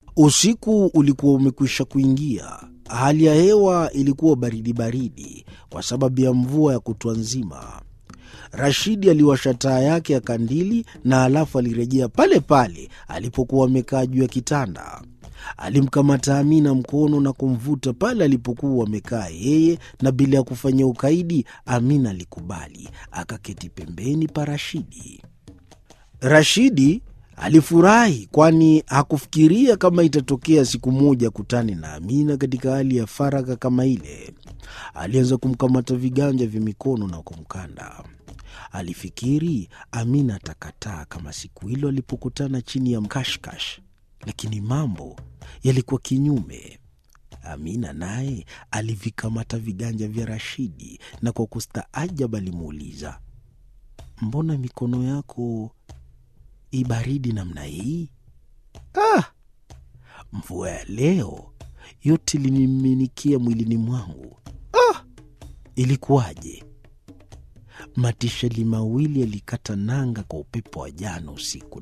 Usiku ulikuwa umekwisha kuingia. Hali ya hewa ilikuwa baridi baridi kwa sababu ya mvua ya kutwa nzima. Rashidi aliwasha taa yake ya kandili na alafu alirejea pale pale alipokuwa amekaa juu ya kitanda. Alimkamata Amina mkono na kumvuta pale alipokuwa amekaa yeye, na bila ya kufanya ukaidi, Amina alikubali, akaketi pembeni pa Rashidi. Rashidi alifurahi kwani hakufikiria kama itatokea siku moja kutane na Amina katika hali ya faragha kama ile. Alianza kumkamata viganja vya mikono na kumkanda. Alifikiri Amina atakataa kama siku hilo alipokutana chini ya mkashkash, lakini mambo yalikuwa kinyume. Amina naye alivikamata viganja vya Rashidi na kwa kustaajab alimuuliza, mbona mikono yako ibaridi namna hii? Ah, mvua ya leo yote iliniminikia mwilini mwangu. Ah, ilikuwaje? Matisheli mawili yalikata nanga kwa upepo wa jana usiku